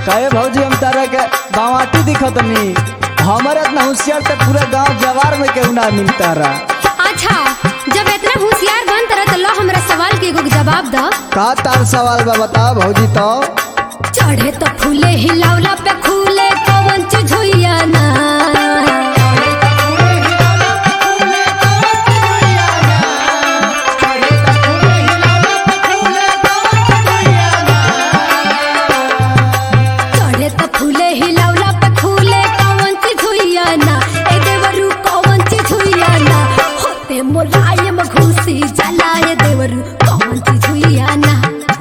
कहे भौजी हम तारा के बावाटी दिखतनी हमारे इतना होशियार तो पूरा गांव जवार में केहू ना मिलता रहा अच्छा जब इतना होशियार बन तरह तो लो हमरा सवाल के एगो जवाब द का तार सवाल बा बताओ भौजी तो चढ़े तो फूले हिलावला पे खूले कौन चीज हुइया ना चढ़े तो फूले हिलावला पे खूले कौन चीज हुइया ना ए देवरू कौन चीज हुइया ना होते मोलायम घुसी जाला ए देवरू कौन चीज हुइया ना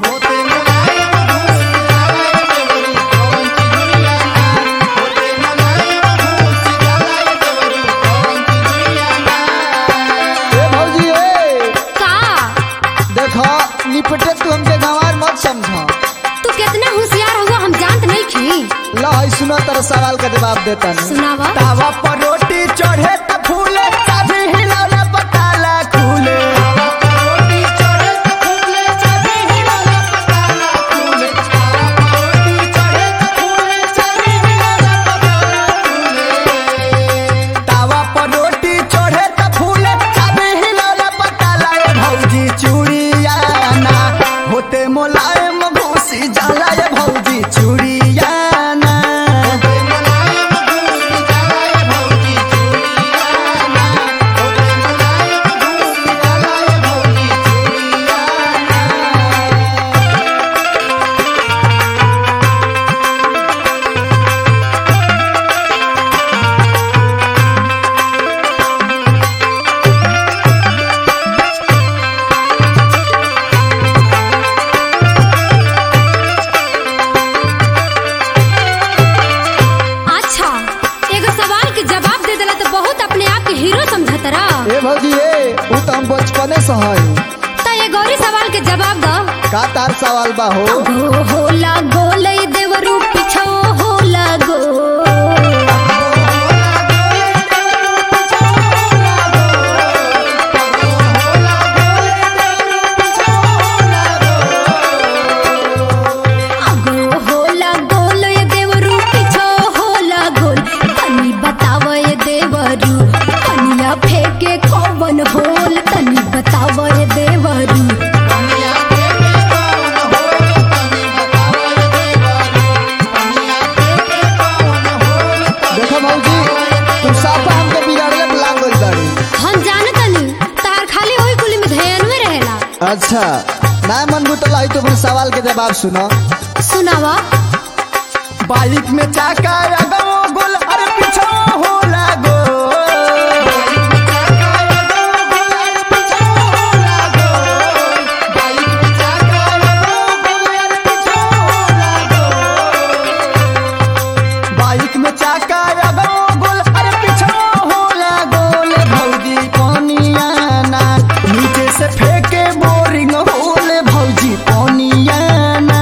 ए भौजी ए का देखो निपटे तू हमके गंवार मत समझ तू कितना होशियार हुआ हम जानत नहीं खी लो है सुनो तेरा सवाल का जवाब देता नहीं सुनावा तावा पर रोटी चढ़े त फूले चाबी हिलाला पताला खुले तावा पर रोटी चढ़े त फूले चाबी हिलाला पताला ए भौजी चूड़िया ना होते मोलायम घुसी जाला ए भौजी चूड़िया ना अच्छा एगो सवाल के जवाब दे देला तो बहुत अपने आप के हीरो समझत रहा ए भौजी ए ऊ तो हम बचपने से हई तो ये गौरी सवाल के जवाब दो का तार सवाल बा हो गो होला गोले देवरू पिछो होला गो गो होला गोल ये देवरू पिछो होला गोल तनी बताव ये देवरू कनिया फेंके कौन होल तनी बताव ये देवरू देखो भौजी तू साफा हमके बिगाड़ले में लाग गइल बाड़ी हम जानत नहीं तार खाली ओही कुली में ध्यान में रहेला अच्छा ना मन बुतला है तो अपने सवाल के जवाब सुनो सुनावा बाइक में चाका अगो गोल अरे पीछो होला गो बाइक में चाका अगो गोल अरे पीछो होला गोल भौजी पानिया ना नीचे से फेंके बोरिंग होले भौजी पानिया ना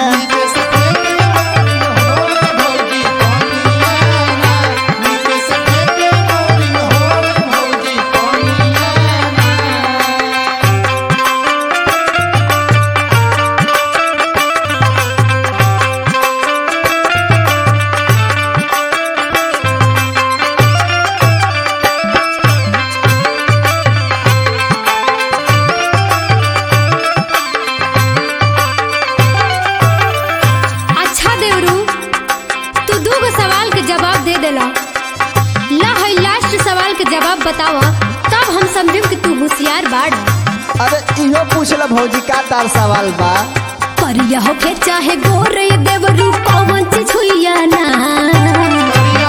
अच्छा देवरू तू दू गो सवाल के जवाब दे देला ला है लास्ट सवाल के जवाब बतावा तब हम समझब कि तू होशियार बाड़ अरे इहो पूछला भौजी का तार सवाल बा करिया होके चाहे गोर ये देवरू कौन चीज हुइया ना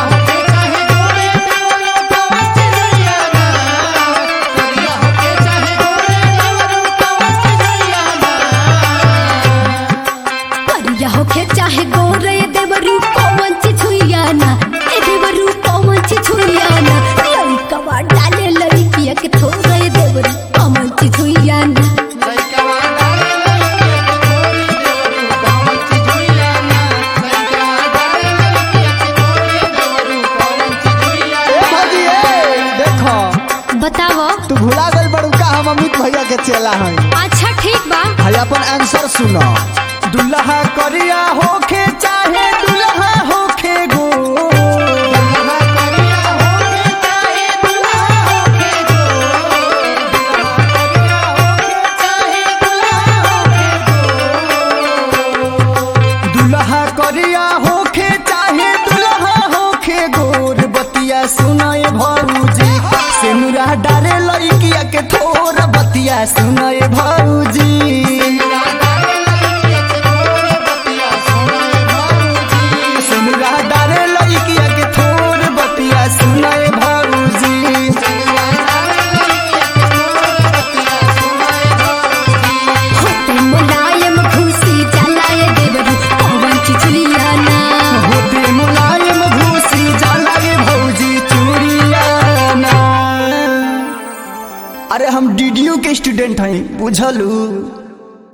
करिया होके चाहे गोर ये देवरू कौन चीज हुइया ना ए देवरू कौन चीज हुइया ना लड़का बा डाले लड़किया के थोड़ा ये देवरू कौन चीज हुइया ना ए भौजी ए देखो बतावो तू भुला गइल बड़ू का हम अमित भैया के चेला हई अच्छा ठीक बा है अपन आंसर सुनो दुल्हा करिया होखे चाहे दुल्हा होखे गो दुल्हा करिया होखे चाहे दुल्हा होखे गोर बतिया सुनाए भौजी सिनुरा डारे लइकिया के थोर बतिया सुनाए भौजी सिनुरा डारे लइकिया के थोर बतिया सुनाए भौजी होते मुलायम घुसी चलाए देवरू पवन चिचुलिया ना होते मुलायम घूसी जाला रे भौजी चूड़ियाना अरे हम डीडीयू के स्टूडेंट हैं बुझलू